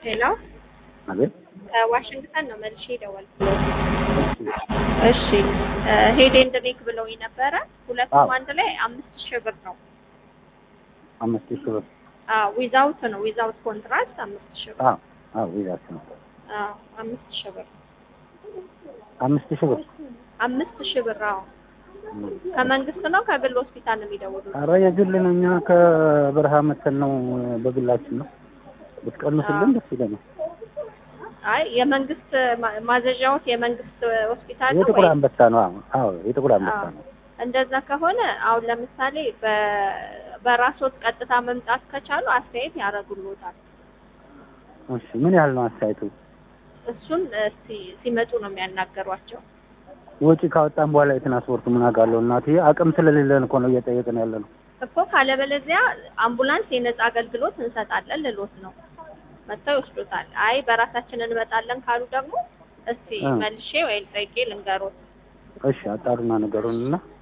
ሄሎ አቤት ከዋሽንግተን ነው መልሼ የደወልኩት። እሺ ሄድ ኤንድ ሜክ ብለውኝ ነበረ። ሁለቱም አዎ። አንድ ላይ አምስት ሺህ ብር ነው። አምስት ሺህ ብር አዎ ዊዛውት ነው ዊዛውት ኮንትራክት አምስት ሺህ ብር። አዎ አዎ ይዛት ነው አዎ አምስት ሺህ ብር አምስት ሺህ ብር አምስት ሺህ ብር። አዎ ከመንግስት ነው ከግል ሆስፒታል ነው የሚደውሉት? ኧረ የግል ነው እኛ ከበረሃ መተን ነው በግላችን ነው ብትቀንሱልን ደስ ይለናል አይ የመንግስት ማ- ማዘዣዎት የመንግስት ሆስፒታል ነው የጥቁር ወይ? አንበሳ ነው አዎ አዎ የጥቁር አንበሳ አዎ። ነው እንደዛ ከሆነ አሁን ለምሳሌ በ- በራስዎት ቀጥታ መምጣት ከቻሉ አስተያየት ያደርጉልዎታል። እሺ ምን ያህል ነው አስተያየቱ እሱን እስቲ ሲመጡ ነው የሚያናገሯቸው። ወጪ ካወጣን በኋላ የትራንስፖርት ምን አውቃለሁ እናቴ አቅም ስለሌለን እኮ ነው እየጠየቅን ያለ ነው እኮ ካለበለዚያ አምቡላንስ የነጻ አገልግሎት እንሰጣለን ልሎት ነው። መጥተው ይወስዱታል። አይ በራሳችን እንመጣለን ካሉ ደግሞ እስቲ እ። መልሼ ወይ ጠይቄ ልንገሮት። እሺ አጣሩና ነገሩን እና